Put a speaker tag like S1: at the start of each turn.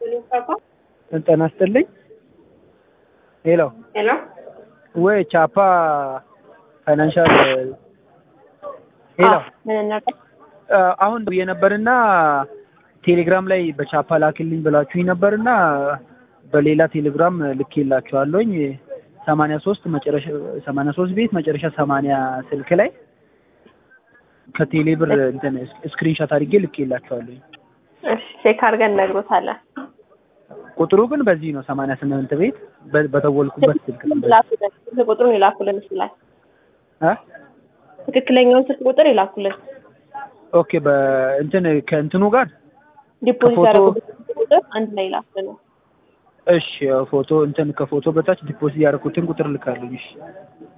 S1: ጤና ይስጥልኝ። ሄሎ
S2: ሄሎ
S1: ወይ ቻፓ ፋይናንሻል ሄሎ
S2: ምን ነበር?
S1: አሁን ብዬ ነበርና ቴሌግራም ላይ በቻፓ ላክልኝ ብላችሁኝ ነበርና በሌላ ቴሌግራም ልኬላችኋለሁኝ ሰማንያ ሶስት መጨረሻ ሰማንያ ሶስት ቤት መጨረሻ ሰማንያ ስልክ ላይ ከቴሌ ብር እንትን ስክሪንሾት አድርጌ ልኬላችኋለሁኝ።
S2: እሺ ቼክ አድርገን እነግሮታለን።
S1: ቁጥሩ ግን በዚህ ነው ሰማንያ ስምንት ቤት በ- በተወልኩበት ስልክ ነው።
S2: ላኩልን። ስልክ ቁጥሩን ይላኩልን እሱ ላይ
S1: እ?
S2: ትክክለኛውን ስልክ ቁጥር ይላኩልን።
S1: ኦኬ በእንትን ከእንትኑ ጋር
S2: ዲፖዚት
S1: ከፎቶ-
S2: ያደረጉበት ስልክ ቁጥር አንድ ላይ ይላኩልን።
S1: እሺ ፎቶ እንትን ከፎቶ በታች ዲፖዚት ያደረኩትን ቁጥር ልካለኝ። እሺ